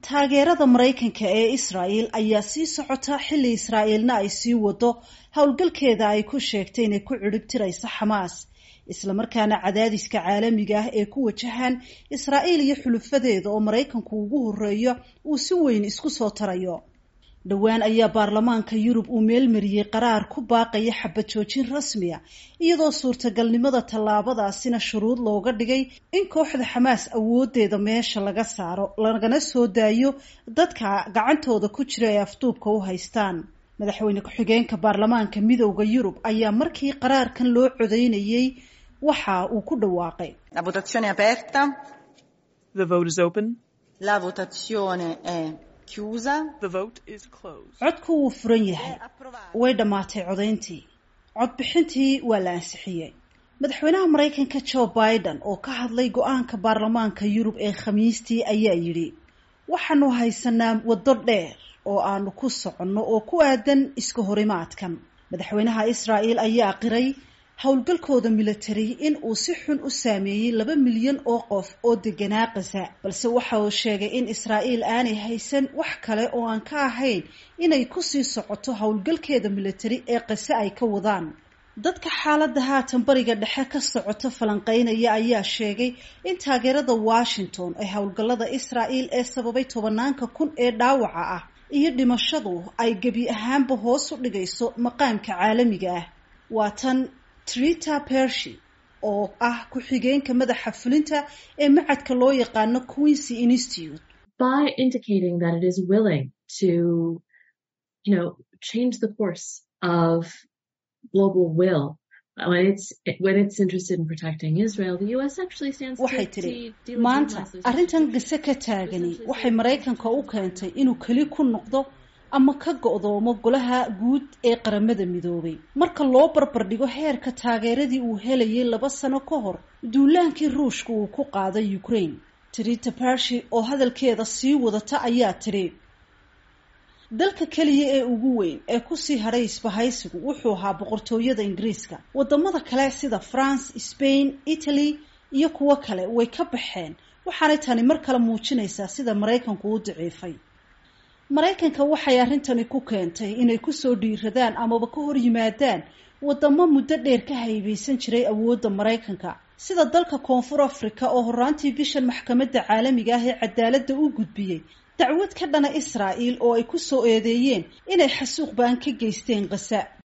taageerada maraykanka ee israa'el ayaa sii socota xilli israa'iilna ay sii wado howlgalkeeda ay ku sheegtay inay ku cidhib tirayso xamaas islamarkaana cadaadiska caalamiga ah ee ku wajahan israa'iil iyo xulufadeeda oo maraykanku ugu horeeyo uu si weyn isku soo tarayo dhowaan ayaa baarlamaanka yurub uu meelmariyey qaraar ku baaqaya xabad joojin rasmiya iyadoo suurtagalnimada tallaabadaasina shuruud looga dhigay in kooxda xamaas awoodeeda meesha laga saaro lagana soo daayo dadka gacantooda ku jira ee afduubka u haystaan madaxweyne ku-xigeenka baarlamaanka midowda yurub ayaa markii qaraarkan loo codeynayey waxa uu ku dhawaaqay La votazione è aperta. The vote is open. La votazione è chiusa. The vote is closed. codku wuu furan yahay way dhammaatay codayntii codbixintii waa la ansixiyey madaxweynaha maraykanka joe biden oo ka hadlay go-aanka baarlamaanka yurub ee khamiistii ayaa yidhi waxaanu haysanaa waddo dheer oo aanu ku soconno oo ku aadan iska horimaadkan madaxweynaha israa'el ayaa qiray howlgalkooda military in uu si xun u saameeyey laba milyan oo qof oo deganaa qasa balse waxa uu sheegay in israa'iil aanay haysan wax kale oo aan ka ahayn inay kusii socoto howlgalkeeda military ee qase ay ka wadaan dadka xaaladda haatan bariga dhexe ka socoto falanqeynaya ayaa sheegay in taageerada washington ee howlgallada israa'el ee sababay tobanaanka kun ee dhaawaca ah iyo dhimashadu ay gebi ahaanba hoos u dhigayso maqaamka caalamiga ah waa tan trita pershi oo ah ku-xigeenka madaxa fulinta ee macadka loo yaqaano queensy institute by indicating that it is willing to, you know, change the course of global will when it's when it's interested in protecting Israel, the U.S. actually stands waxay to, tidhi to maanta delegitimize those arrintan gise ka taagani waxay maraykanka u keentay inuu keli ku noqdo ama ka go'doomo golaha guud ee qaramada midoobay marka loo barbardhigo heerka taageeradii uu helayay laba sano ka hor duulaankii ruushka uu ku qaaday ukraine trita pershi oo hadalkeeda sii wadata ayaa tidhi dalka keliya ee ugu weyn ee kusii hadhay isbahaysigu wuxuu ahaa boqortooyada ingiriiska wadamada kale sida france spain italy iyo kuwo kale way ka baxeen waxaanay tani mar kale muujinaysaa sida maraykanku u daciifay maraykanka waxay arrintani ku keentay inay kusoo dhiiradaan amaba ka hor yimaadaan wadamo muddo dheer ka haybaysan jiray awoodda maraykanka sida dalka koonfur africa oo horaantii bishan maxkamadda caalamiga ah ee cadaaladda u gudbiyey dacwad ka dhana israa'el oo ay ku soo eedeeyeen inay xasuuq baan ka geysteen qasa